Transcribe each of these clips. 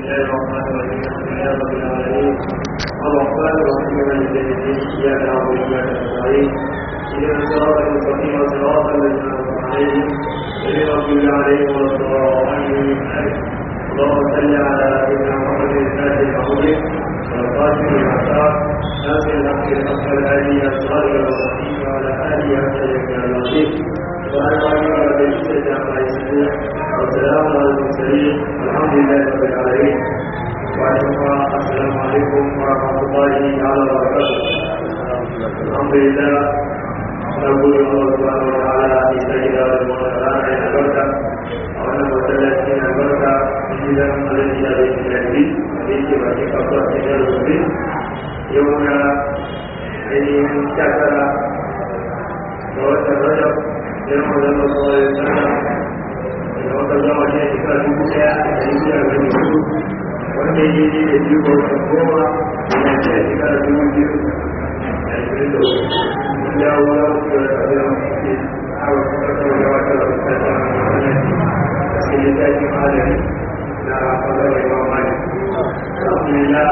الله الرحمن الرحيم الحمد لله رب العالمين الرحمن الرحيم مالك يوم الدين اياك نعبد واياك نستعين اهدنا الصراط المستقيم صراط الذين انعمت عليهم غير المغضوب عليهم ولا الضالين اللهم صل على سيدنا محمد الفاتح المغلوب والقاسم المعتاد ناصر الحق الحق الهادي الصالح المستقيم وعلى اله وصحبه العظيم وعلى اله وصحبه عما يصفون والسلام على المرسلين والحمد لله رب العالمين وعليكم السلام عليكم ورحمه الله تعالى وبركاته الحمد لله نقول الله سبحانه وتعالى في سيدنا المرسلات عين البركه وانا مسلسين البركه إذا الذي لا يستطيع عليك وعليك أفضل من المسلم يوم أن شكر وترجع يوم الله صلى الله عليه وسلم يوم ترجع شيء كذا يجي على الوجود wanda ya yi da biyu ga wata goma ya ce a shekara dubu biyu da ashirin da uku ya wura wasu da kabila ke hawa kuma kawai ya wata da wata ta wannan sai ya tashi malami na fadar imam malik alhamdulillah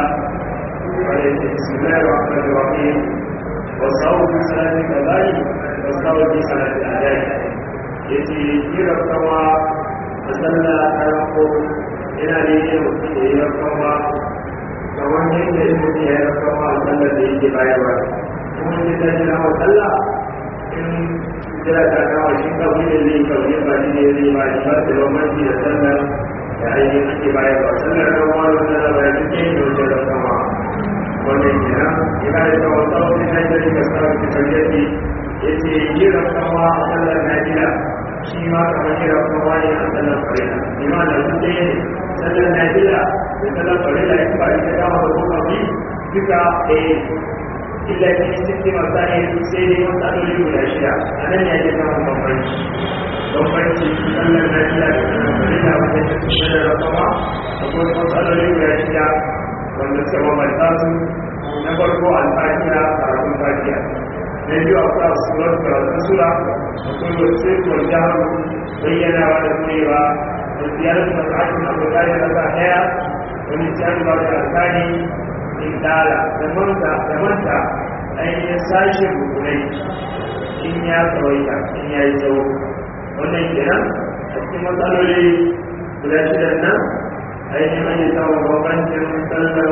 بسم الله الرحمن الرحيم والصوم في صلاة القضاء والصوم في صلاة الأداء يجي كيرا كما أصلى أرقو إلى ليه وكي كما kamar yadda in mutum ya yi kama a sallar da yake bayarwa kuma in ta jira wa sallah in jira ta kama shi kawai da zai kawai ba shi ne zai ba shi ba da bambanci da sallar da ainihin ake bayarwa sallar kama da sallar da ya fi ke da wajen kama wannan kenan yana da tsawon tsawon da ya jari ga tsawon cikin yadda ya ce jiran kama a sallar najila shi ma kamar jiran kama ne a sallar farila ima da su ɗaya ne sallar najila da sallar farila ya ba ita kama da kuma bi duka ɗaya illa ne cikin masani sai dai wasu adoli guda shida a nan ya ke samun bambanci bambanci sallar najila da sallar farila wajen sallar kama akwai wasu adoli guda shida wanda suka bambanta su na farko alfatiya karatun fatiya na biyu akwai asuwar karatun sura akwai wasu kuwar jihar bayyanawa da tsayewa da ziyarar masa'akin abokai da ƙasa ɗaya wani jihar ba da alkali in dala da manta da manta ainihin sashen rukunai in ya tsawaita in ya yi tsawo wannan kenan a cikin matsaloli guda shidan nan ainihin an yi samun bambancin sallar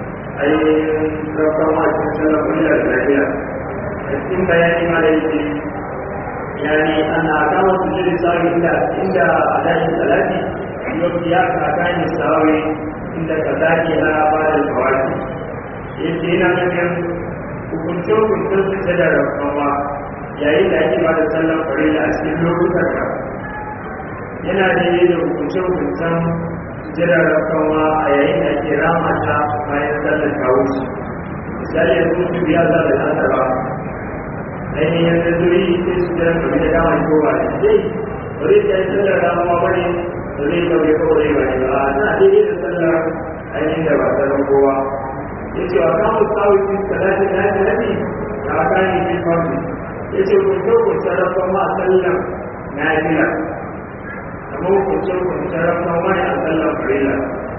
ainihin rafama cikin sallar kullum da lafiya a cikin bayani ma da yake yani ana kama su jiri sawi inda inda a dashin salati yau ya kaka ne sawi inda ka zaki na bada kawaki yake yana nufin hukuncin hukuncin su ce da rafama yayin da ake bada sallar farilla a cikin lokutan ka yana da yi da hukuncin hukuncin jiran rakawa a yayin da ke rama ta bayan sallar kawo shi misali yanzu mutum biya za da nasa ba ainihin da zuri sai su jiran kame da dama ko ba da zai bari ta yi sallar ramawa ba ne da zai kawai kawai ba ne ba na daidai da sallar ainihin da ba sallar kowa ya ce wa kamun tsawon salatin na ta nabi da aka yi fi kwanci ya ce kun kyau kun sarrafa ma sallar na jira kamar hukuncin hukuncin rafa wani a tsallar farila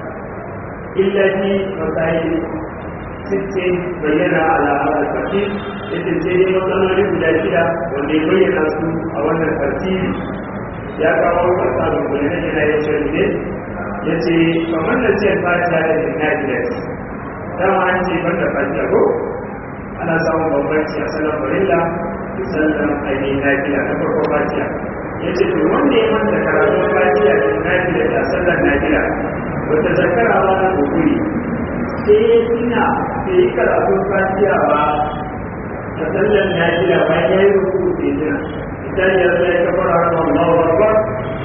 illa ji matsayi sittin bayyana alamar da fashi yadda sai dai matsaloli guda shida wanda ya bayyana su a wannan tartibi ya kawo kasa da kuli na yana ya ce ne ya ce kamar da ce fatiha da inajilas dama an ce ban da fatiha ko ana samun bambanci a sallar farila da sallar ainihin nafiya na farko fatiha ya ce to wanda ya manta karatun fatiha da nafila da sallar nafila wata zakara ba na kokuri sai ya tuna da yi karatun fatiha ba da sallar nafila bayan ya yi ruku da ya tuna misali ya zai kafara har Allahu akbar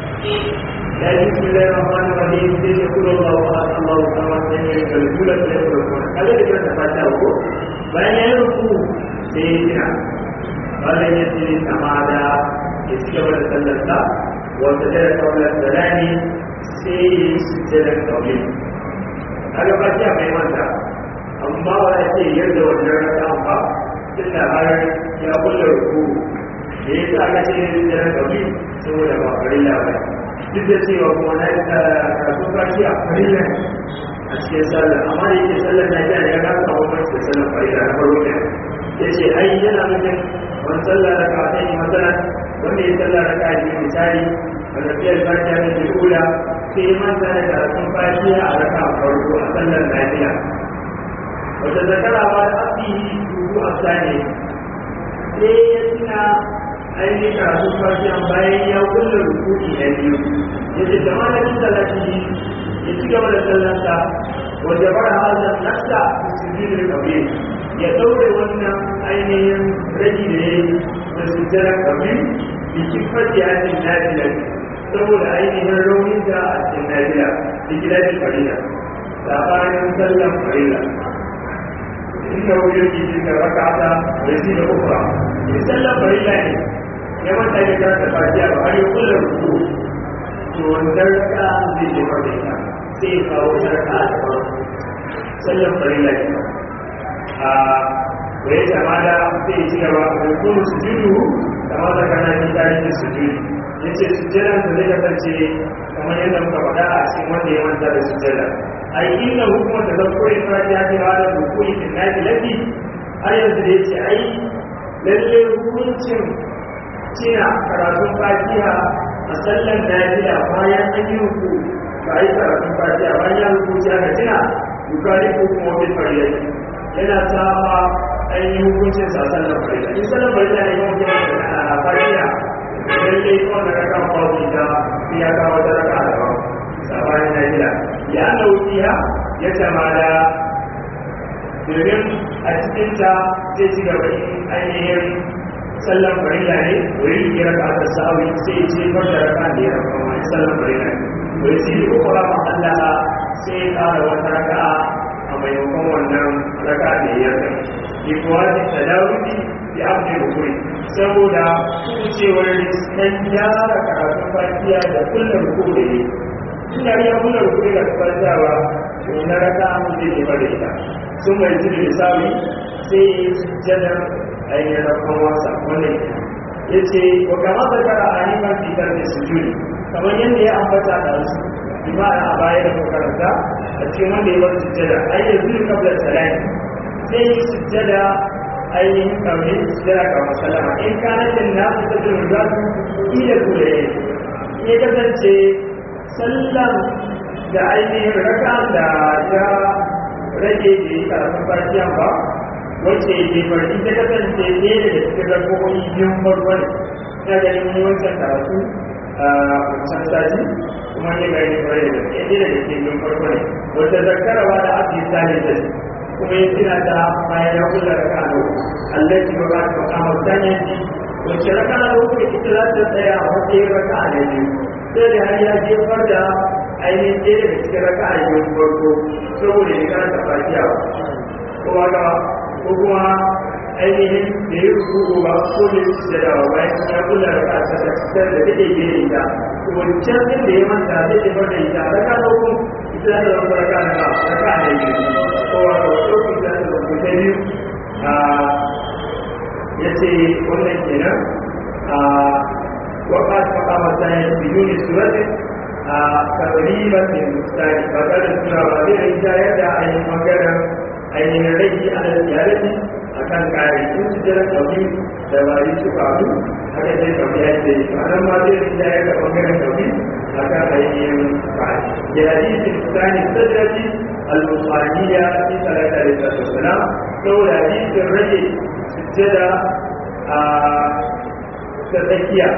ya yi bismillahir rahmanir rahim sai ya kula Allahu akbar Allahu akbar sai ya kalkula da ya ruku kaga da karanta fatiha ko bayan ya yi ruku sai ya tuna wannan ya ce kama da ya ci gaba da sallarsa wata jira kaunar salami sai ya yi sujjadar kaunin kaga ba ta mai manta amma ba ya ce yadda wannan raka ba tun da har ya kulle ruku da ya sa aka ce yin sujjadar kaunin saboda ba farilla ba duk da cewa kuma na yi karatu kashi a farilla cikin sallar amma da yake sallar na jiya ya kasa bambanci da sallar farida na farko ne ya ce ai yana nufin wani sallar da ka ta yi matsala wanda ya sallar da ka yi misali a tafiyar fatiha da ke kula sai ya manta da karatun fatiha a raka a farko a sallar lafiya wata zakara ba da asihi dubu a sani sai ya tuna ainihin karatun fatiha bayan ya kulle rukuni na biyu ya ce da malamin salati ya ci gaba da sallansa wanda bar hazan nasa sujudul kabir ya daure wannan ainihin rage da ya yi da sujudul kabir bi kifati hadin nafila saboda ainihin raunin da a cikin nafila da gidan farila sabanin sallan farila inda wujen jiki da rakata da shi da ukra in sallan farila ne ya manta ya karanta fatiha ba har ya kulla ruku to wannan raka zai je farda ita sai ya kawo sarka a daban sallan farilla ne a da ya sama da sai ci gaba da kuma su judu kamar da kana yin tarihin su judu ya ce sujjadan da zai kasance kamar yadda muka faɗa a cikin wanda ya manta da sujjada a yi inda hukumar da zan koyi fara ya ce ba da rukuni da na fi lafi har yanzu da ya ce ai lalle hukuncin cina karatun fatiha a sallan lafiya bayan an yi ruku ba a yi karatun fatiha bayan ya ruku ci aka cina bukari ko kuma wani fariyar yana saba ainihin hukuncin sa sallan fariyar in sallan fariyar ne yawan yawan a fatiha idan ya yi kawai da raka babu ita sai ya kawo ta raka da ba sabanin lafiya ya nau'iya ya tamada domin a cikinta zai ci gaba ainihin sallan farilla ne wuri ya raka ta sa'awi sai ce bar da raka da ya raka wani sallan farilla ne wuri sai ko kura ma Allah sai ya kara wata raka a maimakon wannan raka da ya raka ki kuwa da tadawudi bi abdi rukuri saboda kucewar riskan gyara karatun fatiya da kullum ruku da ne ina ya kullum ruku da fatiya ba to na raka mu zai ke bada ita sun mai jiri da sawi sai ya yi sujjadar ainihin rakon wasa wannan ya ce wa kama da kara a neman fitar da sujudi kamar yadda ya ambata da su imana a baya da makaranta a cikin wanda ya bar sujjada ai da zuri kabla salami sai yi sujjada ainihin kamar sujjada kamar salama in kanatin na su ta jin za su ila kule ya kasance sallan da ainihin raka da ya rage da yi karatun fatiyan ba wacce ke farki ta kasance ne daga cikin rakokoki biyun farko ne ina ganin mun wancan karatu a wancan sati kuma ne ga yin kwarai da gaske ne daga cikin biyun farko ne wacce zakarawa da abdi sani da kuma ya tuna ta bayan ya kula da kano Allah ki ba ta kama sanyan ji wacce raka na uku ita za ta tsaya a matsayin raka na biyu sai da har ya jefar da ainihin ɗaya daga cikin raka a biyun farko saboda ya karanta fatiya kowa da ko kuma ainihin da ya rubu ba ko da ya da dawa bayan ya kula da kasa da fitar da take gere ita wancan din da ya manta zai ya bar da ita da ka dauko ita da zama raka na ba raka da yi ko wa ko dauko ita da zama ta biyu a yace wannan kenan a waqat maqama sai biduni surati a taqriban min mustari ba da sura ba zai rinjayar da ainihin magana ainihin rage a da ziyarati a kan kare sun su jira ɗauki da bari su faru haka zai ɗauki ya ce a nan ma zai rinja ya ga ɓangaren ɗauki a kan ainihin kare da hadisin tsani sadrati al-musaniya fi salata da sallallahu saboda hadisin rage sujjada a ta tsakiya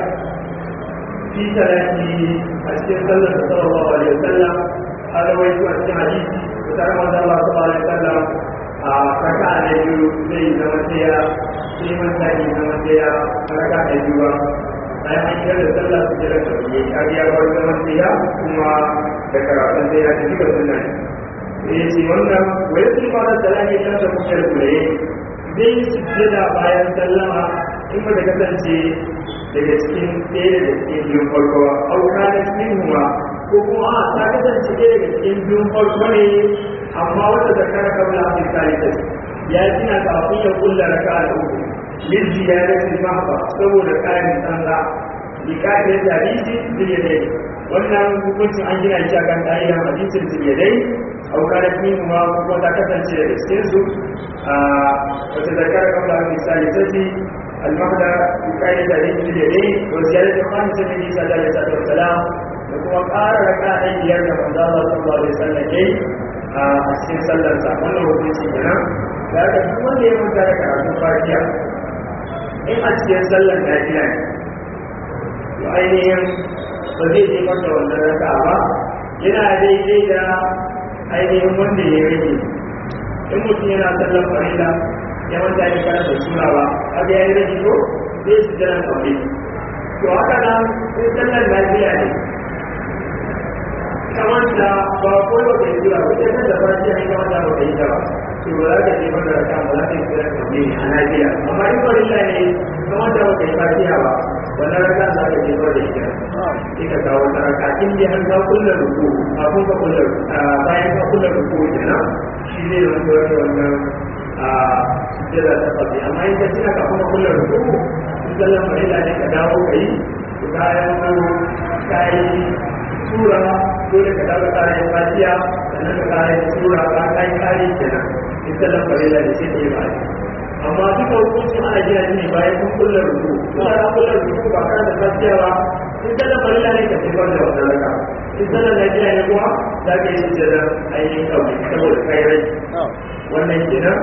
fi salati a cikin sallar da sallallahu alaihi wasallam a rawaito a cikin hadisi fitar manzan Allah su bada sallam a raka da biyu zai zama tsaya sai manta ne zama tsaya a raka da biyu ba bayan an yi da sallah su jira da biyu a biya bar zama tsaya kuma da karatun sai ya tafi ga sunna ne ya ce wannan wai sun fara salami kan da kuke kulaye zai yi sujjada bayan sallama in ba da kasance daga cikin ɗaya daga cikin biyun farko auka da cikin huwa ko kuma a ta kasance ɗaya daga cikin biyun farko ne amma wata da kara kabla a misali ya gina kafin ya kulla raka da uku min ziyaratin mahba saboda kayan tsanga bi kayan hadisi zai ne wannan hukuncin an gina shi akan ƙa'idar hadisin tiliyadai au kana fi ma kuma ta kasance da cikin su a wata zakar kamar misali sai المهدى بكاية ذلك اليدين وزيادة خامسة من عيسى عليه الصلاة والسلام وكما قال ركع أيديار من الله صلى الله عليه وسلم كي أسين صلى الله عليه وسلم وفي سيدنا لكن كما يمن ذلك على فاتحة إن أسين صلى الله عليه وسلم وأينهم فزي دي مرة ولا ركع yana daidai da ainihin wanda ya rage in mutum yana sallar farila ya wanda ya karanta sura ba abu ya yi rage ko zai su jira kawai to haka nan sai sallar lafiya ne kamar da ba ko ba ka yi sura ba sai da farci an kamar da ba ka yi ta ba to ba za ka je ba da raka ba za ka yi sura kawai a lafiya amma in farilla ne kamar da ba ka yi fatiha ba wannan raka za ka je ba da ita sai ka kawo ta raka in dai an kawo kullum ruku kafin ka kullum bayan ka kullum ruku kenan shi ne wanda wannan a sujjada ta faɗi amma in ka tuna ka kuma kullum rukuku in sallan farilla ne ka dawo ka yi to kayan maro ka yi tura dole ka dawo ka yi fatiya sannan ka kayan tura ka ka yi kare kenan in sallan farilla ne sai ka yi ba amma duka hukuncin ana gina shi ne bayan kun kullum rukuku kuma ka kullum rukuku ba kana da fatiya ba in sallan farilla ne ka tafar da wannan raka in sallan lafiya ne kuma za ka yi sujjada ainihin kawai saboda kai rai wannan kenan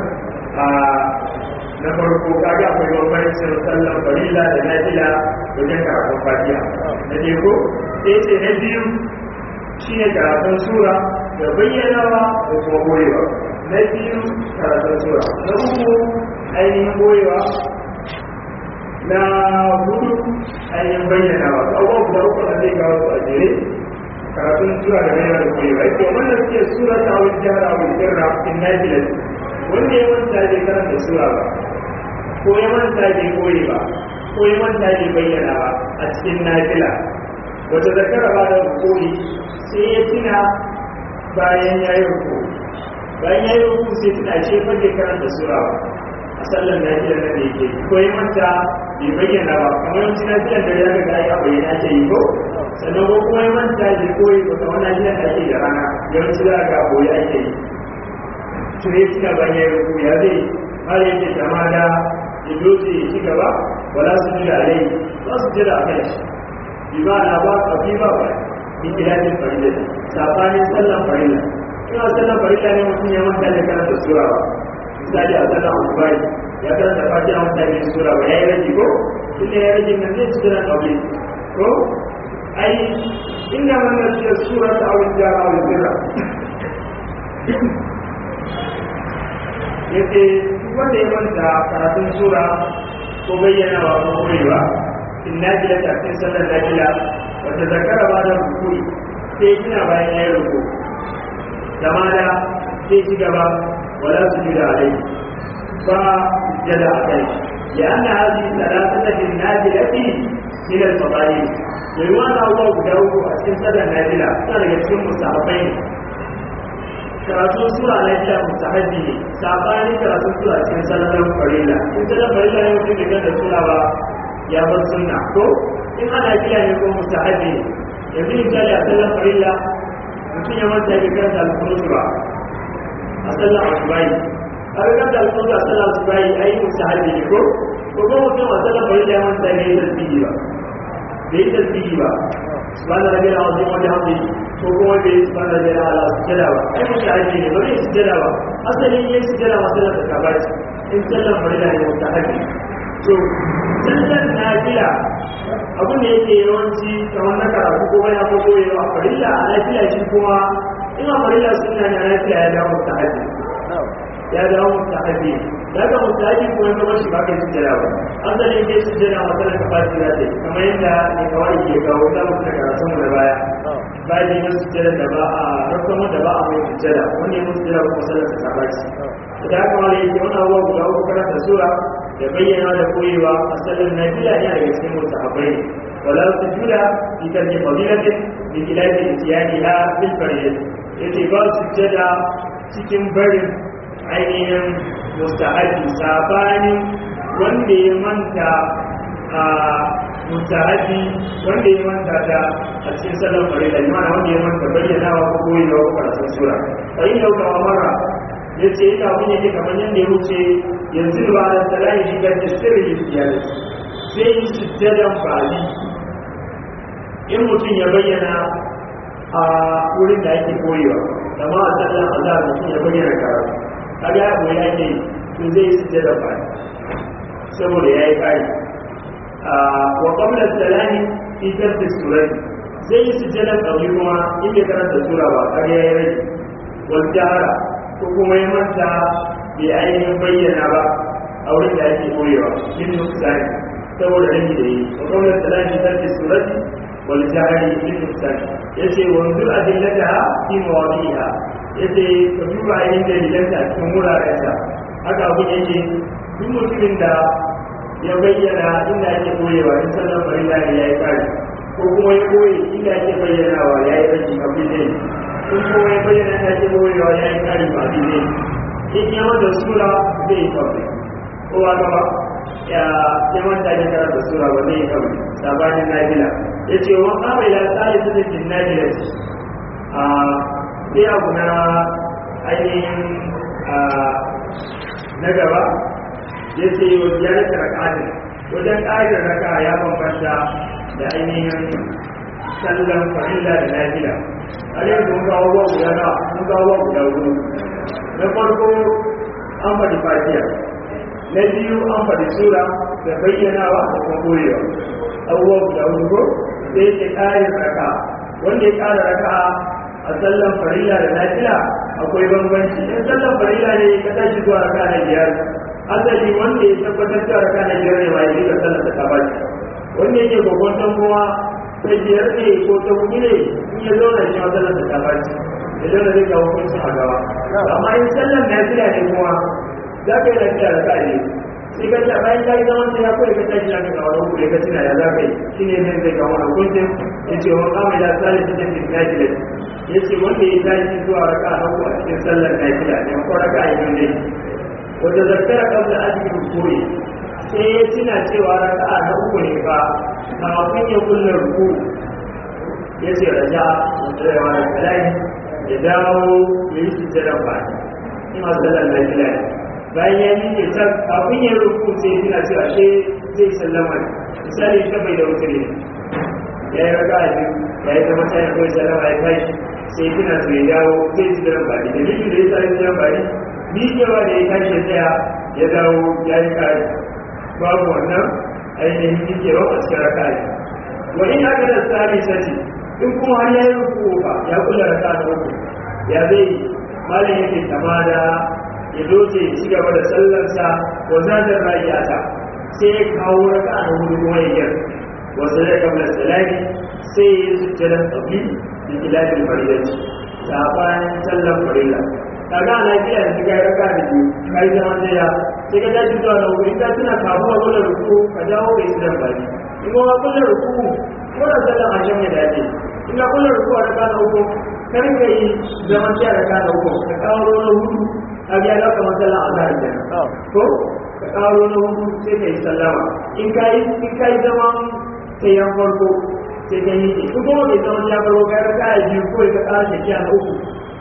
na farko kaga akwai bambancin sallan farilla da nafila wajen karatun fatiha na ne ko sai ce na biyu shine karatun sura da bayyanawa da kuma goyewa na biyu karatun sura na uku ainihin goyewa na hudu ainihin bayyanawa abubuwa guda uku da zai kawo su a jere karatun sura da bayyana da goyewa ake wannan suke sura ta wani jihar a wani jirra in nafila wanda ya manta bai karanta sura ba ko ya manta bai koyi ba ko ya manta bai bayyana ba a cikin nafila wata zakara ba da rukuni sai ya tuna bayan ya yi ruku bayan ya yi ruku sai tuna ce fage karanta sura ba a sallar nafila na da yake ko ya manta bai bayyana ba kamar yanzu nafilan da ya riga ya bayyana ake yi ko sannan ko kuma ya manta bai koyi ba kamar nafilan da ake da rana yawanci za ga koyi ake yi to ya ci gaba ya ruku ya zai har yake kama da ya doce ya ci gaba wala su jira alai ba su jira a kai shi bi ba na ba ka fi ba ba bi kilafin farilla sabanin sallan farilla ina sallan farilla ne mutum ya manta da karanta sura ba misali a sallan ukubari ya karanta fatiha manta da sura ba ya yi rage ko tunda ya rage nan zai ci jira kawai ko ai inda wannan sura ta awin jara awin jira yace wanda ya manta karatun sura ko bayyana wa ko koyewa in najila ta cikin sallar najila wata zakara ba da rukuri sai kina bayan ya yi ruku zama da sai ci gaba wala su jira alai ba jada a kai ya ana hazi salatata bin najilati min al-fadail mai wani abubuwa guda uku a cikin sallar najila suna daga cikin musahabai ne karatun sura na gida mustahabi ne sabani karatun sura cikin sallar farilla in sallar farilla ne mutum da da sura ba ya bar sunna ko in ana gida ne ko mustahabi ne yanzu misali a sallar farilla mutum ya manta ya karanta alkunutu ba a sallar asubai a ga karanta alkunutu a sallar asubai ai mustahabi ne ko ko ko mutum a sallar farilla ya manta ya yi tasbihi ba bai yi tasbihi ba subhana rabbil azim wa bihamdihi ko kuma bai yi subhana rabbil ala sujada ba ai mutum aji ne ba zai sujada ba asalin yin sujada ma sallar ta ba ce in sallar farilla ne mutum aji to sallar nafila abin da yake yawanci kamar na karatu ko bayan ko koyewa farilla a lafiya shi kuma ina farilla sunna ne a lafiya ya dawo mutum aji ya dawo mutum aji ya ga mutum aji kuma ya shi ba kai sujada ba asalin yin sujada ma sallar ta ba ce za ta yi kamar yadda ne kawai ke kawo za mu tuna karatun mu da baya bayan yin sujjada da ba a rukun da ba a mai sujjada wani yin sujjada kuma sallar ta sabaci da haka wani yake wani abubuwa guda uku karanta sura da bayyana da koyewa a sallar nafila ne daga cikin musahabai ne wala sujuda fi kalli fadilatin bi khilafi isyaniha bil fariyat yace ba sujjada cikin barin ainihin mustahabi sabanin wanda ya manta a mutahabi wanda ya manta ta a cikin sallar farilla imana wanda ya manta bayyanawa ko koyewa ko karatun sura fa in yau kawo mara ya ce ina abin yake kamar yadda ya wuce yanzu ba da talayi shigar da sirri iyalai sai yi sujjadan bali in mutum ya bayyana a wurin da ake koyewa amma a sallar azhar mutum ya bayyana karatu kaga ya koyi ake to zai yi sujjadan bali saboda ya yi kari wa qabla salami fi tarki surati zai yi sujjadan kauli kuma in bai karanta sura ba kar ya yi rage wal jahara ko kuma ya manta bai ainihin bayyana ba a wurin da ake koyewa min nuksani saboda rage da yi wa qabla salami fi tarki surati wal jahari min nuksani yace wanzu adillataha fi mawadi'iha yace ka duba ainihin dalilanta a cikin wurarensa haka abu yake duk mutumin da ya bayyana inda ake koyewa in sallan farilla ne ya yi kare ko kuma ya koye inda ake bayyanawa ya yi rage a bide in kuma ya bayyana inda ake koyewa ya yi kare ba bide in ya wanda sura zai yi kawai ko ba gaba ya ya manta ne karanta sura ba zai yi kawai sabanin nabila ya ce wa kama ila tsari su zikin nabila a sai abu na ainihin na gaba ya ce wa ziyarar raka'atin wajen ƙa'idar raka ya bambanta da ainihin sallan farilla da nafila har yanzu mun kawo wa guda na mun kawo wa guda hudu na farko an faɗi fatiha na biyu an faɗi sura da bayyanawa da kuma koyewa abubuwa guda hudu ko sai ke ƙarin raka wanda ya ƙara raka a sallan farilla da nafila akwai bambanci in sallan farilla ne ka tashi zuwa raka na biyar asali wanda ya tabbatar da raka na biyar ne ba ya rika sallar da tabaci wanda yake gwagwanton kuma ta biyar ne ko ta hudu ne in ya zauna shi ma sallar da tabaci ya zauna zai kawo hukuncin a gaba amma in sallar na fila ne kuma za ka yi lafiya da ka'a ne sai ka ce bayan ka yi zaman sai ya kawai ka tashi na kawo wani hukuri ka tuna ya za ka yi shi ne zai zai kawo wani hukuncin ya ce wani kama ya tsari ta tafi na fila ya ce wanda ya tashi zuwa raka na uku a cikin sallar na fila ne ko raka a yi ne wanda zakara kabla ajin rukuri sai ya tuna cewa raka'a na uku ne ba kafin ya kulla ruku ya ce raja da yawa da kalai ya dawo ya yi sujjadan ba ni ma sallar na fila ne bayan ya yi ta kafin ya ruku sai ya tuna cewa shi zai sallama ne misali ta bai da wuce ne ya yi raka'a biyu ya yi ta mata ya kawai sallama ya kai sai tuna su ya dawo zai sujjadan ba ne dalilin da ya sa sujjadan ba ne miƙewa da ya tashi ya tsaya ya dawo ya yi kare babu wannan ainihin miƙewa a cikin raka ne wa in aka da tsari sati in kuma har ya yi ruku ba ya kula raka da uku ya zai malin yake kama da ya doce ya ci gaba da sallarsa wa zadar rayata sai ya kawo raka da hudu kuma ya gyar wasu da kamar salami sai ya yi sujjadan tsabi da kilafin faridanci sabanin sallar farilla kaga a lafiya da shiga ya raka da biyu ka yi zaman daya sai ka tashi zuwa da wuri ka tuna kafin a kula ruku ka dawo bai su dan bari in kuma kula ruku ko da sallan a shan ya dace in ka kula ruku a raka da uku kar ka yi zaman daya raka da uku ka kawo na hudu a biya za ka masallan a zahar kenan ko ka kawo na hudu sai ka yi sallama in ka yi in ka yi zaman sai yan farko sai ka yi in kuma bai zaman ya farko ka raka a biyu ko ka ƙara tafiya na uku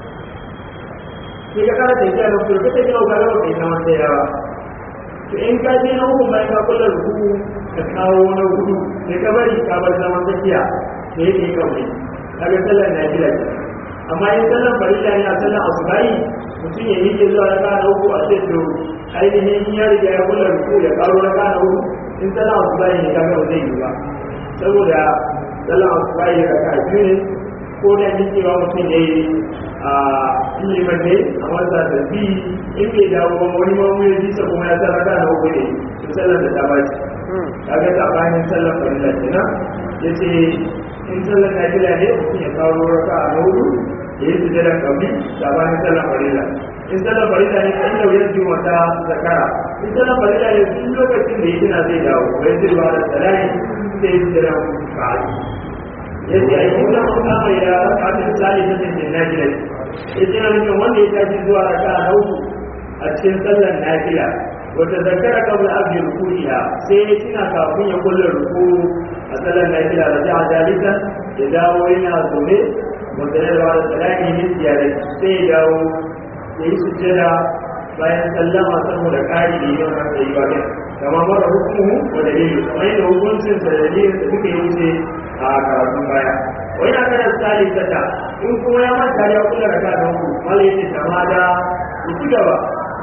sai ka kara tafiya da kuma kake yau ga rawa kai na wanda yawa to in ka je na hukun bayan ka kula ruku ka kawo na hudu sai ka bari ka bar zaman tafiya da yake kawai kaga sallar na gida ce amma in sallar farilla ne a sallar asubai mutum ya miƙe zuwa raka na uku a ce to ainihin ya riga ya kula ruku ya karo raka na uku in sallar asubai ne kaga ba zai yi ba saboda sallar asubai raka biyu ne ko da miƙewa mutum ya yi a liman ne a wasa da bi in bai dawo ba wani mamu ya bisa kuma ya sarrafa na uku ne su sallar da ta baci kaga tsakanin sallar farilla kenan ya ce in sallar na fila ne mutum ya kawo raka a hudu ya yi sujada kabi tsakanin sallar farilla in sallar farilla ne kan yau yanzu wata zakara in sallar farilla ne duk lokacin da ya tuna zai dawo bai zirwa da salari sai ya sujada ba'adi yadda a yi kuma mun kama ya kafin tsari ta cikin najila ya ce na nufin wanda ya tashi zuwa raka a uku a cikin sallar nafila wata zakara kabla abdi ruku'iha sai ya tuna kafin ya kulle ruku a sallar nafila da ja'a dalika ya dawo yana zaune wanda ya rawa da salami min ziyarar sai ya dawo ya yi sujjada bayan sallama saboda ƙari da yawan haka yi wajen kama mara hukumu wa dalilu kamar yadda hukuncin sa da dalilin da suka yi wuce a karatun baya wani na kana tsari kata in kuma ya manta ya kula da kan ku malai yace kama da ku ci gaba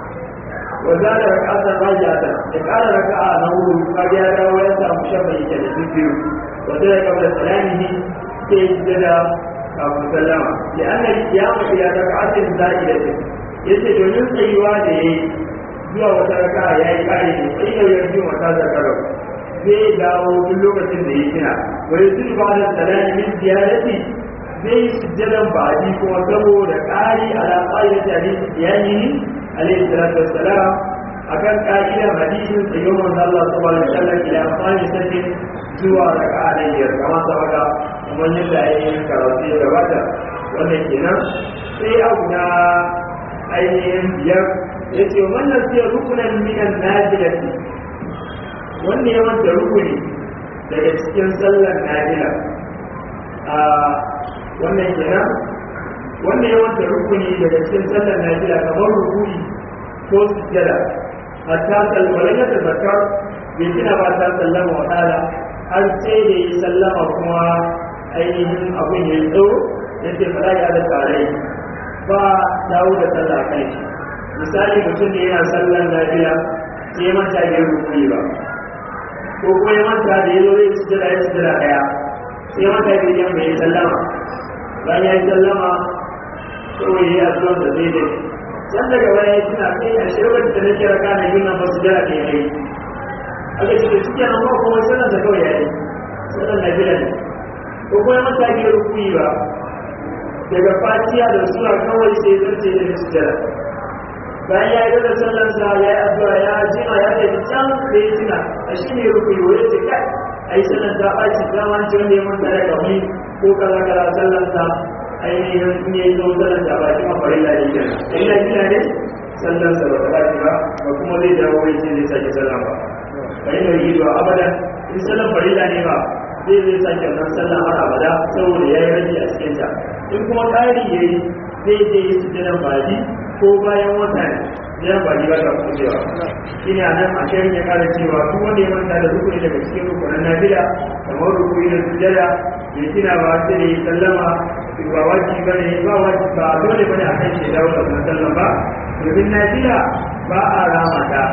wa za da raka'atan rajata ya kara raka'a na hudu kaga ya dawo ya samu shafa yake da biyu wa sai kabla salamihi sai ya jada kafin sallama da annabi kiyama ila raka'atin za'idatin yace domin tsayuwa da yayi zuwa wata raka ya yi kare ne sai da yanzu mata zakarar zai dawo duk lokacin da ya kina wani sun ba da salami min ziyarati zai yi sujjadan baji kuma saboda ƙari ala ƙa'idar hadisi iyali alaihi salatu wassalam akan ƙa'idar hadisin tsayon manzo Allah subhanahu wa ta'ala ila amfani sai zuwa raka'a da biyar kamar sabaka kuma yadda ainihin karatu ya gabata wannan kenan sai abu na ainihin biyar ya ce wannan sai rukunan minan najilati wanda ya wanda rukuni daga cikin sallar najila a wannan kenan wanda ya wanda rukuni daga cikin sallar najila kamar rukuni ko sujjada hatta salmarin ya tabbatar bai tuna ba ta sallama wa ta'ala har sai da yi sallama kuma ainihin abin ya yi tsawo ya ce fara ya da tare ba dawo da sallah kai shi misali mutum ne yana sallan lafiya sai ya manta bai rukuni ba ko kuma ya manta da yazo zai ci jira ya ci jira daya sai ya manta bai yi bai sallama bayan ya yi sallama kawai ya yi addu'a da zai dai can daga baya ya tuna kai a shirwar da nake raka na yin nan ba su jira da ya yi aka ce da suke nan ba kuma sallan da kawai ya yi sallan lafiya ne ko kuma ya manta bai rukuni ba daga fatiya da sura kawai sai zarce da sujjada bayan ya yi da sallansa ya yi addu'a ya jima ya tafi can da ya tuna a shi ne rukuni wani ce kai a yi sallan ta ɓaci dama ce wanda ya manta da kawai ko kaza kaza sallansa ainihin in ya yi zo sallan ta ɓaci ma farin lafi kenan in na gina ne sallansa ba ta ɓaci ba ba kuma zai dawo wai sai zai sake sallan ba bayan da yi zuwa abadan in sallan farilla ne ba zai zai sake wannan sallan har abada saboda ya yi rage a cikinta in kuma ƙari ya yi zai je yi sujjadan baji ko bayan wata ne ya baji ba ta kucewa shi ne a nan a shirin ya kara cewa duk wanda ya manta da rukuni daga cikin rukunan nafila kamar rukuni da sujjada bai tuna ba sai da yi sallama ba wajibi ba ne ba wajibi ba dole ba ne a kan shi dawo da wannan sallan ba domin nafila ba a rama ta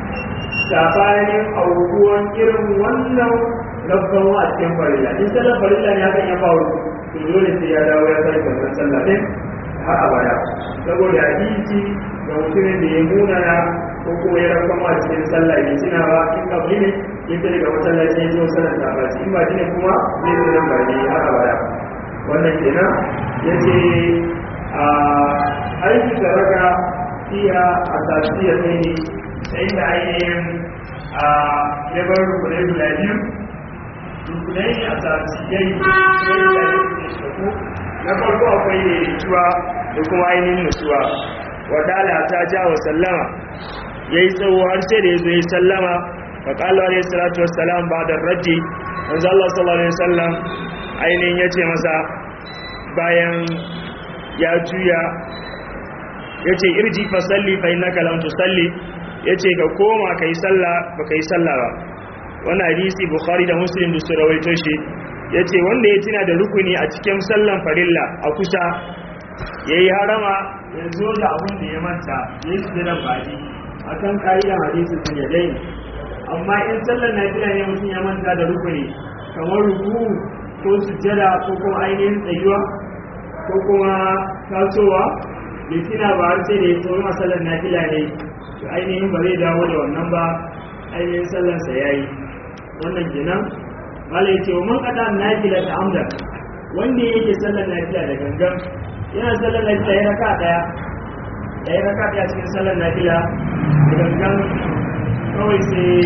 sabanin aukuwan irin wannan rabban a cikin farilla in sallar farilla ne hakan ya faru to dole sai ya dawo ya sai wannan sallah din har abada saboda hadisi ga mutumin da ya munana ko kuma ya rabban a cikin sallah ne suna ba in kabli ne in ta daga masallaci ya zo sallar ta ba in ba shi ne kuma zai zo nan bari har abada wannan kenan yace a aiki da raka fiya a tasiriya ne sai da ainihin a yabar rukunai guda biyu rukunai a tasiriyai sai da ainihin shaku na farko akwai ne nutsuwa da kuma ainihin nutsuwa wadala ta ja wa sallama ya yi tsawo har sai da ya zo ya sallama wa ƙalwa alaihi salatu wassalam ba da raji wanzu Allah sallallahu alaihi wasallam ainihin ya ce masa bayan ya juya ya ce irji fa salli fa innaka lam tusalli ya ce ka koma ka yi sallah ba ka yi sallah ba wannan hadisi bukhari da muslim da su rawaito shi ya ce wanda ya tuna da rukuni a cikin sallan farilla a kusa ya yi harama ya zo da abin da ya manta ya yi sujiran baji a kan ƙa'idan hadisi sun ya dai amma in sallan nafila ne mutum ya manta da rukuni kamar ruku ko sujjada ko kuma ainihin tsayuwa ko kuma tasowa bai tuna ba har sai da ya tsoro sallar nafila ne to ainihin ba zai dawo da wannan ba ainihin sallarsa ya yi wannan kenan mala ya ce wa man kada nafila ta amda wanda yake sallar nafila da gangan yana sallar nafila ya raka daya ya yi raka daya cikin sallar nafila da gangan kawai sai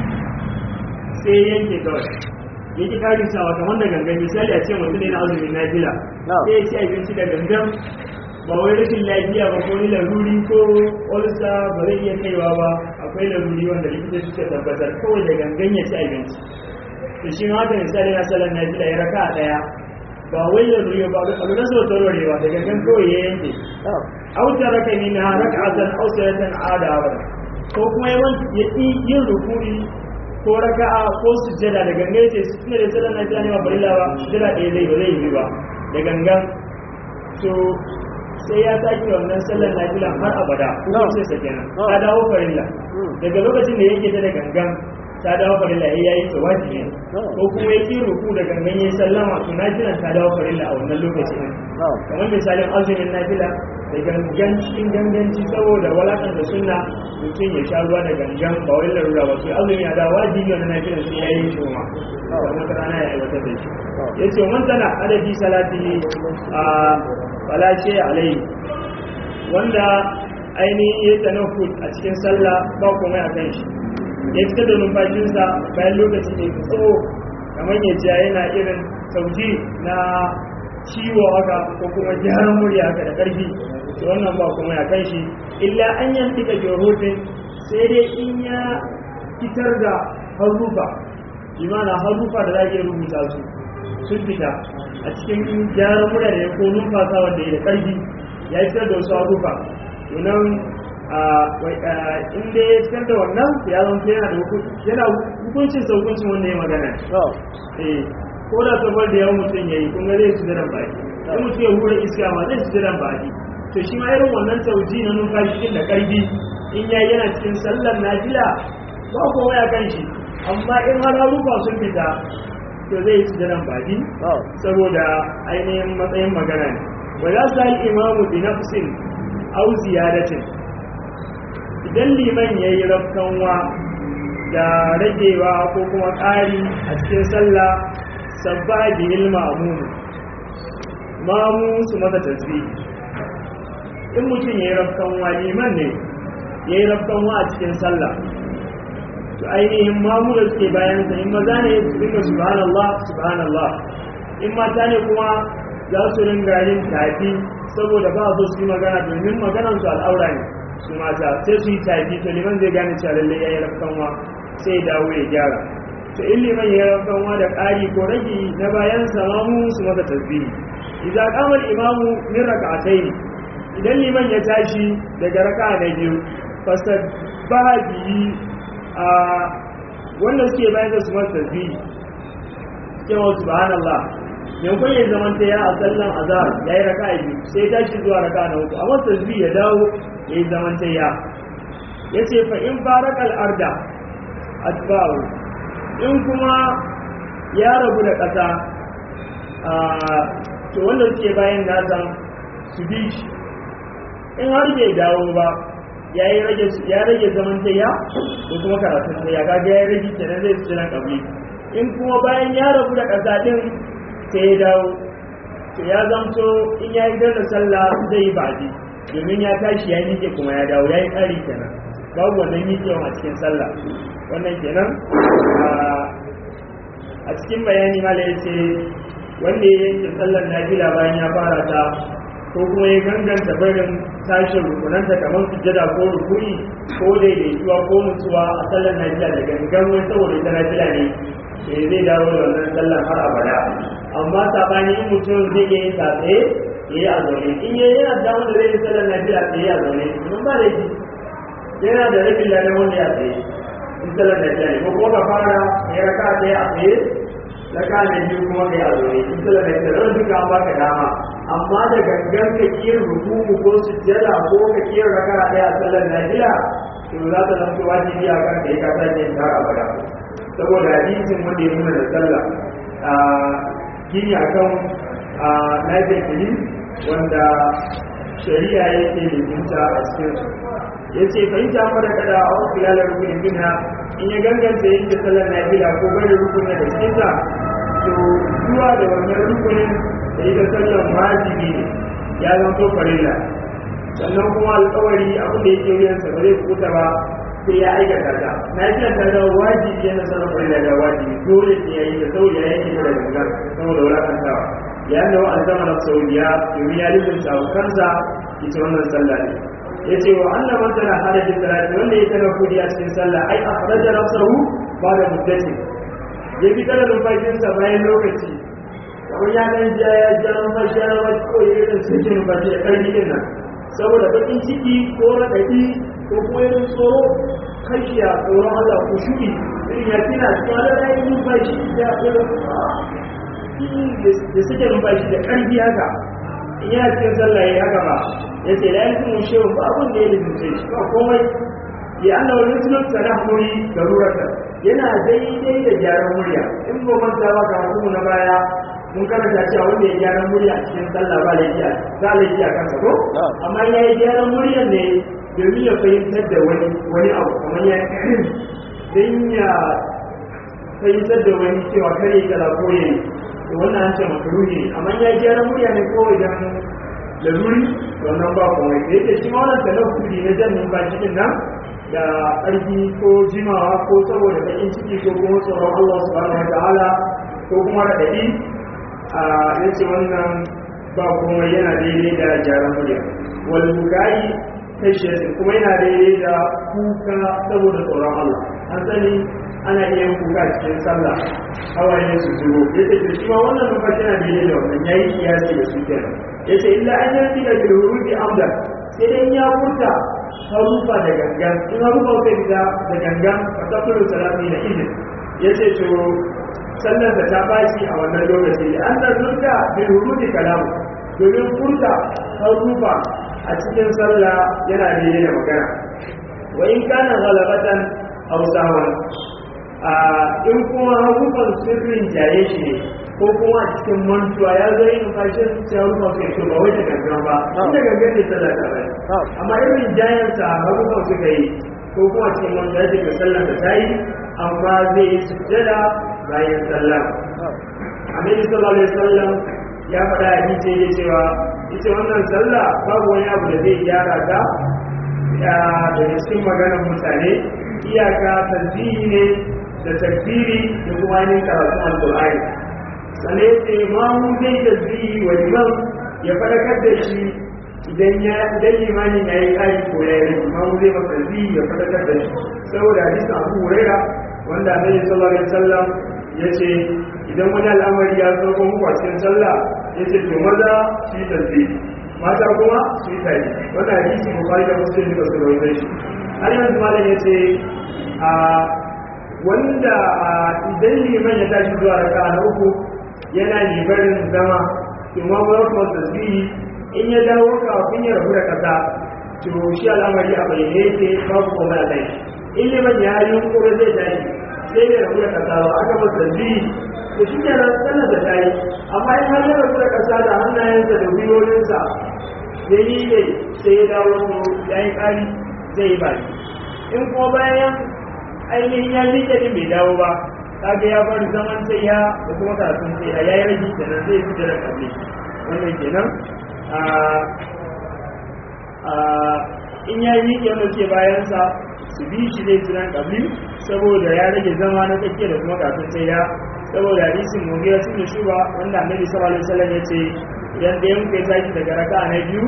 sai yanke kawai yake kari sawa kamar da gangan misali a ce mutum ne na azumin nafila sai ya ci abinci da gangan ba wai rashin lafiya ba ko ni laruri ko olsa ba zai iya kaiwa ba akwai laruri wanda likita suka tabbatar kawai da gangan ya ci abinci to shi ma haka misali na sallar na fila ya raka a ɗaya ba wai laruri ba abu na sau taurarewa da gangan kawai ya yanke auta raka ni na raka a zan auta ya san ada ba ko kuma ya ƙi yin rukuri ko raka'a ko sujjada da gangan ya ce su tuna da sallar na fila ne ba barilla ba sujjada ɗaya zai ba zai yi ba da gangan to sai ya sake wannan sallar nafila har abada kuma sai sa kenan ta dawo farilla daga lokacin da yake ta da gangan ta dawo farilla ya yi ta wajibi ko kuma ya ki ruku da gangan ya sallama to nafila ta dawo farilla a wannan lokacin kamar misalin azumin nafila da gangan cikin ganganci saboda walakan da sunna mutum ya sha ruwa da gangan ba wai larura ba sai azumi ya dawo wajibi wannan nafila sai ya yi shi kuma kamar wata rana ya aiwatar da shi ya ce man tana adadi salati a falashe alai wanda ainihin ya tanafud a cikin sallah ba kuma a kan shi ya fita da numfashinsa bayan lokaci ne tsawo kamar ya ja yana irin sauji na ciwo haka ko kuma gyaran murya haka da ƙarfi to wannan ba kuma ya kan shi illa an yanti ka jorofin sai dai in ya fitar da harufa imana harufa da za a iya rubuta su sun fita a cikin gyaran murya da ya ko numfasa wanda ya da ƙarfi ya fitar da wasu harufa tunan inda ya fitar da wannan ya zama yana da yana hukuncin sa hukuncin wanda ya magana ko da sabar da yawan mutum ya yi kuma zai su jiran baki in mutum ya hura iska ma zai su jiran baki to shi ma irin wannan sauji na numfashi cikin da ƙarfi in ya yana cikin sallar najila ba kowa ya kan shi amma in har harufa sun fita to zai ci jiran baki saboda ainihin matsayin magana ne wa za su yi imamu bi nafsin au ziyadatin idan liman ya yi rafkanwa da ragewa ko kuma ƙari a cikin sallah sabba bihil ma'amumu mamu su masa tasbi in mutum ya yi rafkanwa liman ne ya yi rafkanwa a cikin sallah to ainihin mamu da suke bayan sa in maza ne su dinga subhanallah subhanallah in mata ne kuma za su ringa yin tafi saboda ba su su yi magana domin maganan su al'aura ne su mata sai su yi tafi to liman zai gane cewa lallai ya yi rafkanwa sai dawo ya gyara to in liman ya yi rafkanwa da ƙari ko rage na bayan sa mamu su masa tasbihi idza qama al-imamu min rak'atayn idan liman ya tashi daga raka'a na biyu fasabbaha bihi a wanda suke bayan da su masu tasbihi cewa subhanallah yankun ya zaman ta ya a sallan azhar ya yi raka biyu sai ya tashi zuwa raka na uku amma tasbihi ya dawo ya yi zaman ta ya ya ce fa in baraka al'arda atba'u in kuma ya rabu da ƙasa to wanda suke bayan nasa su bi shi in har bai dawo ba ya rage zaman tayya ko kuma karatun tayya kaga ya rage kenan zai ci nan kabli in kuma bayan ya rabu da ƙasa din sai ya dawo to ya zamto in ya yi da sallah zai yi baji domin ya tashi ya miƙe kuma ya dawo ya yi ƙari kenan babu wannan miƙewa a cikin sallah wannan kenan a cikin bayani mala ya ce wanda ya yanke sallar nafila bayan ya fara ta ko kuma ya ganganta barin tashin rukunanta kamar sujjada ko rukuni ko daidaituwa ko nutsuwa a sallar nafila da gangan wai saboda ita nafila ne sai zai dawo da wannan sallar har abada amma sabani in mutum zai iya yin ta tsaye ya yi a zaune in ya yana da wanda zai yi sallar nafila tsaye a zaune kuma ba da yana da rabin ladan wanda ya tsaye in sallar nafila ne ko kuma ka fara ya raka tsaye a tsaye raka na biyu kuma ka yi a zaune in sallar nafila don duka an baka dama amma da gangan ka kiyar rukumu ko sujjada ko ka kiyar raka daya a sallar nafila to za ta zanto wajibi a kan da ya kasa ne ta abada saboda hadisin wanda ya nuna da sallah a gini akan a nafil fili wanda shari'a yake liminta a cikin su ya ce fahimta mara kada a wasu lalar rukunin minha in ya ganganta yanke sallar nafila ko bari rukunin da cikinta to zuwa da wannan rukunin da ita sallan wajibi ne ya zanto farilla sannan kuma alkawari abin da yake wuyansa ba zai kuta ba sai ya aikata ta na yi ta da wajibi yana sallan farilla da wajibi dole ne ya yi da sauri ya yanke da gangan saboda wulakantawa ya da wa alzama na sauriya domin ya lizinta kansa ita wannan sallah ne yace wa anna man tana hada da salati wanda ya tana kudi a cikin sallah ai akhraja nafsahu ba da muddati ya bi tana numfashinsa bayan lokaci kamar ya dan ja ya ja numfashi ya numfashi ko ya irin suke numfashi da karfi din nan saboda bakin ciki ko raɗaɗi ko kuma irin tsoro kashiya tsoron Allah ko shuɗi irin ya tina cewa da ya yi numfashi ya irin da suke numfashi da karfi haka in yana cikin sallah ya haka ba ya ce la yanzu mun shehu ba abin da ya lizince shi ba komai ya Allah wani sunan sanahuri da rurata yana daidai da gyaran murya in ba manta ba ka hukumu na baya mun karanta cewa wanda ya gyaran murya a cikin sallah ba laifiya za laifi a kansa ko amma ya yi gyaran murya ne domin ya fahimtar da wani wani abu kamar ya dan ya fahimtar da wani cewa kare kaza ko yayi to wannan an ce makaruhi ne amma ya yi gyaran murya ne kawai dan laluri wannan ba komai da yake shi ma wannan talaffuri na jan numfashi din nan da ƙarfi ko jimawa ko saboda baƙin ciki ko kuma tsoron Allah subhanahu wataala ko kuma raɗaɗi a yace wannan ba komai yana daidai da gyaran murya wal bukai kashiyatin kuma yana daidai da kuka saboda tsoron Allah an sani ana iya yin kuka cikin sallah hawaye su zubo yace to shi ma wannan numfashi yana daidai da wannan yayi kiyasi da su kenan yace illa an yanti da bil hurufi amdan sai dai ya furta harufa da gangan in harufa kai fita da gangan a tafiyar salami na izin ya ce to sallar da ta bashi a wannan lokaci da an da zurta bil hurufi kalamu domin furta harufa a cikin sallah yana da da magana wa in kana ghalabatan aw sahwan a in kuma harufan sirrin jaye shi ne ko kuma a cikin mantuwa ya zo yin fashin sai harufan kai to ba wai da gangan ba inda gangan ne sallah ta bai amma irin jayansa harufan suka yi ko kuma cikin mantuwa ya ce ga sallah da ta yi amma zai yi sujjada bayan sallah annabi sallallahu alaihi wasallam ya faɗa a hadisi ya cewa ita wannan sallah babu wani abu da zai gyara ta da cikin maganar mutane iyaka tasbihi ne da takbiri da kuma yin karatun alqur'ani sannan ce mamu zai tasbihi wa imam ya faɗakar da shi idan ya idan limanin ya yi ƙari ko ya yi mamu zai masa tasbihi ya faɗakar da shi saboda hadisin abu huraira wanda annabi sallallahu alaihi wasallam ya ce idan wani al'amari ya zo muku a cikin sallah ya ce to maza shi tasbihi mata kuma su yi tari wanda hadisi bukari da muslim da su rawaita shi har yanzu malam ya ce a wanda idan liman ya tashi zuwa raka na uku yana libarin zama imam warkar tasbihi in ya dawo kafin ya rabu da kasa to shi al'amari a bayyane yake babu komai a kai in liman ya yi kuma zai tashi sai ya rabu da kasa ba aka masa tasbihi to shi ke nan sanar da tayi amma in har ya rabu da kasa da hannayensa da gwiwoyinsa ya yi ne sai ya dawo to ya yi ƙari zai yi baki in kuma bayan ainihin ya miƙe din bai dawo ba kaga ya bar zaman sai ya da kuma karatun sai ya yi rage kenan zai fi da kalle wannan kenan in ya yi miƙe wanda ke bayansa su bi shi zai jiran kabli saboda ya rage zama na tsakiya da kuma karatun sai ya saboda hadisin mugira sun da shuba wanda annabi sallallahu alaihi wasallam ya ce idan da yanku ya tashi daga raka na biyu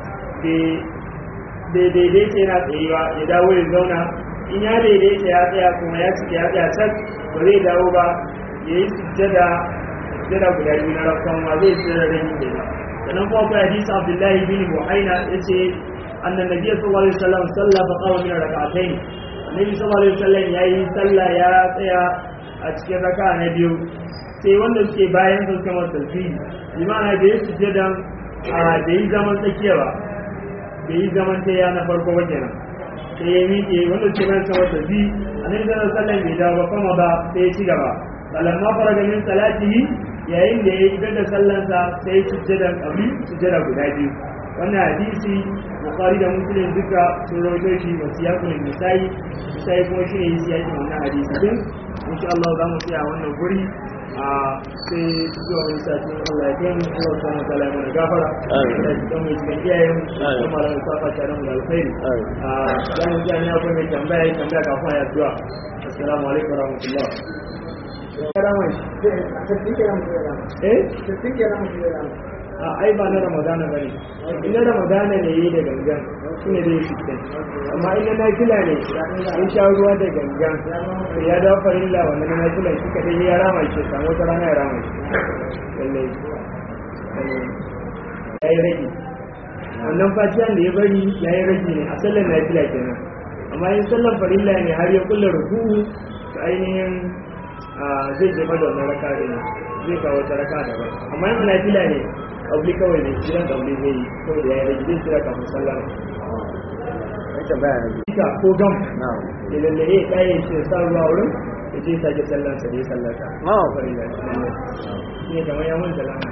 bai daidaita yana tsayewa ya dawo ya zauna in ya daidaita ya tsaya kuma ya cika ya tsaya can ba zai dawo ba ya yi sujjada sujjada guda biyu na rafkan ma zai sujjada da yin kenan sannan kuma akwai hadisi abdullahi bin buhaina ya ce annan nabi sallallahu alaihi wasallam sallah fa qawa min rak'atayn annabi sallallahu alaihi wasallam yayi sallah ya tsaya a cikin raka na biyu sai wanda suke bayan sun kama tasbihi limana da ya sujjada a da yi zaman tsakiya ba da yi zaman taya na farko ba kenan sai ya miƙe wanda ke nan sama da bi a nan sanar sallan bai dawo ba kuma ba sai ya ci gaba balamma fara ganin salatihi yayin da ya yi da sallansa sai ya sujjada ƙabi sujjada guda biyu wannan hadisi bukari da muslim duka sun rawaito shi ba su yaku misali misali kuma shi ne yi siyakin wannan hadisi din insha Allah za mu tsaya wannan guri a sai zuwa wani sati Allah ya kai mu Allah ta mata la mana gafara da cikin mai cikin iyayen mu kuma da safa ta da mu da alkhairi a dan mu ga ina kuma mai tambaya yi tambaya kafin ya zuwa assalamu alaikum warahmatullah eh a ai ba na ramadana bane in na ramadana ne yayi da gangan shine zai yi sittin amma in na nafila ne in sha ruwa da gangan to ya dawo farilla wannan na nafila shi kadai ya rama shi samu wata rana ya rama shi lallai ya yi rage wannan fatiyan da ya bari ya yi rage ne a sallar nafila kenan amma in sallar farilla ne har ya kulla ruku to ainihin zai jefa da wannan raka ne zai kawo wata raka daban amma in nafila ne kabli kawai ne jiran kabli zai yi kawai da ya yi rage zai tsira kafin sallar Ika ko gam ya lallaye ɗaya ce sa ruwa wurin ya ce sake sallar sa da ya sallata. Farilla shi ne kamar ya manta lana.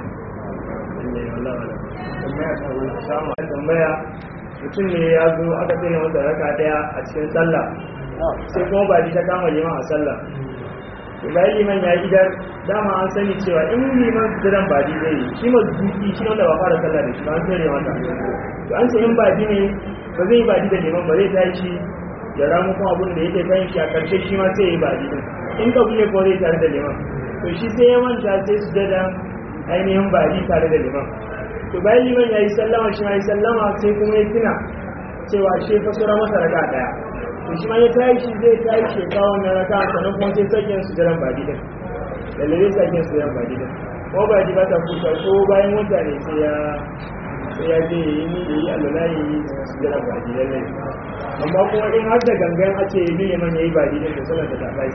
tambaya mutum ne ya zo aka tsaye masa raka daya a cikin sallah sai kuma ba ta kama liman a sallah to bayan liman ya idar dama an sani cewa in liman jiran ba di zai yi shi ma duki shi wanda ba fara sallah da shi ba an tsere mata to an ce in ba di ne ba zai ba di da liman ba zai tashi ya ramu kuma abin da yake kan shi a karshe shi ma sai ya yi ba di in ka buye ko zai tare da liman to shi sai ya manta sai su dada ainihin ba di tare da liman to bayan liman ya yi sallama shi ma yi sallama sai kuma ya tuna cewa shi fa sura masa raka daya to shi ma ya tayi shi zai tayi shi kawo wannan raka sannan kuma sai sakin su jiran badi din lalle zai sakin su jiran badi din ko badi ba ta kusa ko bayan wata ne sai ya sai ya je yi ni da yi alwala yi su jiran badi lalle amma kuma in har da gangan ake yi liman ya yi badi din da sallar da ta bai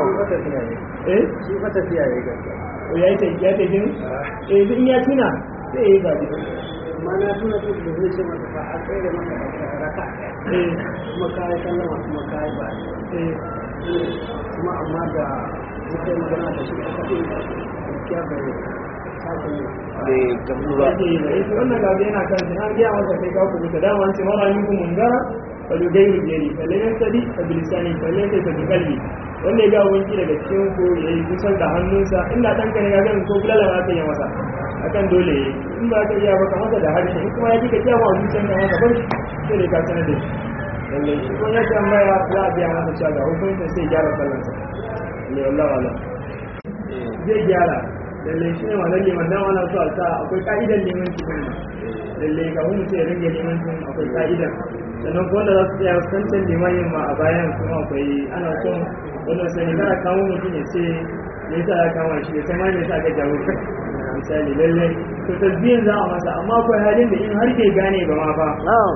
eh shi fa tafiya ya gaskiya ko ya yi tafiya ta gini eh in ya tuna sai ya yi badi amma na tuna su da zai ce masa fa a tsaye da maka raka eh kuma kayi sallama kuma kayi ba eh kuma amma da muka yi magana da shi aka ce gaskiya bai sake yi bai gamsu ba ake yi da ita wannan gabi yana kan shi an gaya masa kai ka kubuta dama an ce mara yin ku mungara fa lu gairu jeri fa le yan sadi fa bilisani fa le sai fa bi kalbi wanda ya ga wanki daga cikin ku ya yi kusan da hannunsa inda dan ka ne ga ganin ko bulala ma ka yi masa akan dole ya yi in ba ka iya ba ka masa da harshe in kuma ya ji ka kiyawa a zuciyar ka masa bar sai dai ka sanar da shi lallai shi kuma ya tambaya za a biya masa cewa ga hukuncin sai gyara sallarsa lallai wallahi wallahi zai gyara lallai shi ne ma lalle man dan ana so a sa akwai ka'idar liman cikin lallai ka hu mutum ya ringe liman cikin akwai ka'idar sannan kuma da za su tsaya kancan limanin ma a bayan kuma akwai ana son wannan sani kana kawo mutum ya ce me yasa ya kama shi ya sama me yasa aka jawo shi misali lallai to tasbihin za a masa amma akwai halin da in har bai gane ba ma fa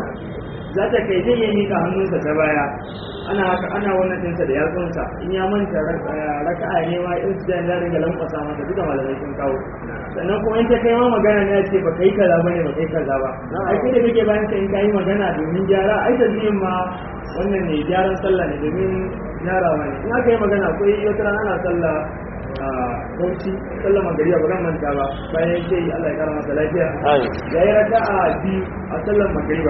za ta kai zai iya mika hannunsa ta baya ana haka ana wannan ɗinsa da yatsunsa in ya manta raka'a ne ma in su da ringa lankwasa masa duka malamai sun kawo sannan kuma in ta kai ma magana ne ce ba kai kaza bane ba kai kaza ba ai kai da kake bayan ka in kai magana domin gyara ai da ma wannan ne gyaran sallah ne domin gyarawa ne in aka yi magana akwai wata rana ana sallah a bauchi sallah magariya ba zan manta ba bayan ce Allah ya kara masa lafiya ya yi raka'a biyu a sallar magariba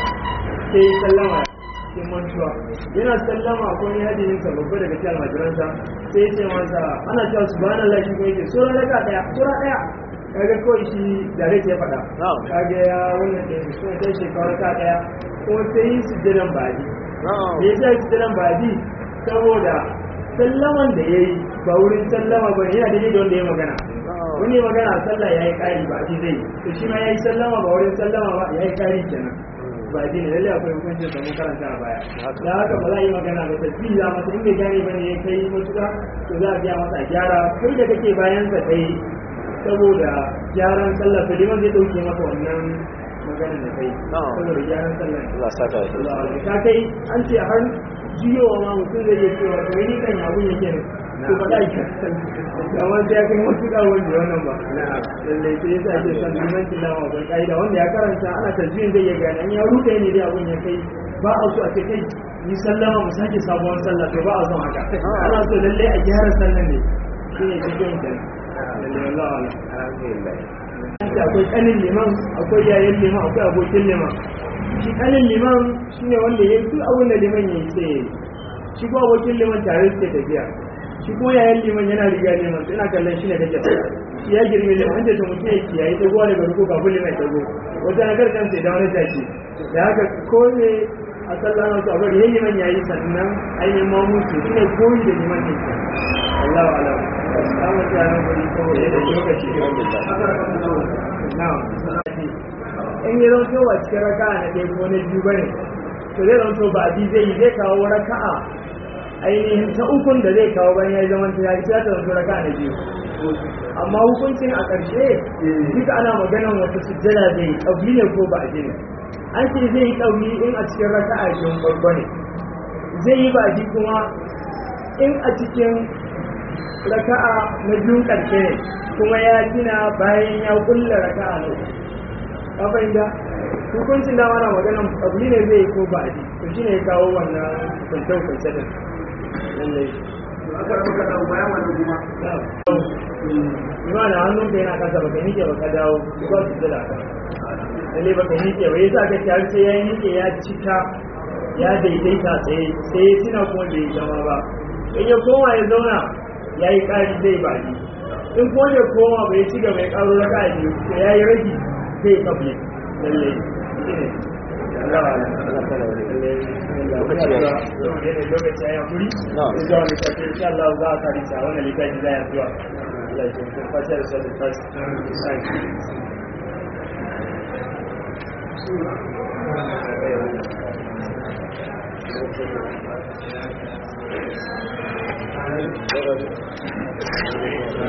sai sallama sai mantuwa yana sallama ko ne hadisin sa babba daga cikin almajiransa sai ya ce masa ana cewa subhanallah shi kuma yake sura raka daya sura daya kaga kawai shi dare ya faɗa kaga ya wannan da shi kuma sai shekara raka daya ko sai yi sujjadan badi da ya sa sujjadan badi saboda sallaman da ya yi ba wurin sallama ba yana daidai da wanda ya magana wani magana sallah ya yi ƙari ba shi zai to shi ma ya yi sallama ba wurin sallama ba ya yi ƙari kenan ba ji ne lalle akwai hukuncin da mun karanta a baya da haka ba za a yi magana ba ta fi za masa in bai gane ba ne ya kai matuƙa to za a biya masa a gyara kai da kake bayan sa kai saboda gyaran sallah to liman zai dauke maka wannan maganar da kai saboda gyaran sallah Allah saka shi ka kai an ce har jiyowa ma mutum zai iya cewa to ni kan yabun yake ne to ba da shi amma sai ya kai matuƙa wanda wannan ba lallai sai yasa ake son limancin dama akwai ƙa'ida wanda ya karanta ana tajwin zai iya gane an ya ruɗe ne dai abun ya kai ba a so a ce kai ni sallama mu sake sabuwar sallah to ba a son haka ana so lallai a gyara sallan ne shi ne cikin da lallai wallahi alhamdulillah ce akwai kanin liman akwai yayin liman akwai abokin liman shi kanin liman shine wanda ya duk abin da liman ya yi sai ya yi shi ko abokin liman tare suke tafiya shi ko yayin liman yana riga liman sai ina kallon shi ne kake shi ya girme liman an ce to mutum ya kiyaye dagowa daga ruku kafin liman ya dago wata na karkan sai da wani tashi da haka ko ne a sallah na su abu da liman ya yi sannan ainihin mamutu shi ne koyi da liman ne Allahu alam samun tsarin kuri ko da lokaci na'am in yi zanto wa cikin raka'a na ɗaya ko na biyu bane to zai zanto ba a zai yi zai kawo raka'a ainihin ta ukun da zai kawo bayan ya yi zaman ta ya ta zanto raka'a na biyu amma hukuncin a ƙarshe duka ana maganan wata sujjada zai ƙauli ne ko ba a ne an ce zai yi ƙauli in a cikin raka'a biyun farko ne zai yi baji kuma in a cikin raka'a na biyun ƙarshe ne kuma ya gina bayan ya kulla raka'a na uku ka fahimta hukuncin da mana maganan ƙauli ne zai yi ko ba a ji to shine ya kawo wannan kwance-kwance din lallai Ima da hannun ka yana kasa baka nike baka dawo ba su jira ka. Lalle baka nike ba yasa ka har sai ya nike ya cika ya daidaita tsaye sai ya tuna kuma bai zama ba. In ya koma ya zauna ya yi ƙari zai baki. In kuma ya koma bai ci gaba ya ƙaro raka a biyu to ya yi ragi zai kable. Lalle. Allah wa lokaci ya yi hakuri zuwa littafi insha Allah za a kari sa wannan littafi za a zuwa Allah ya kuma fashe da sabon fasi Thank you.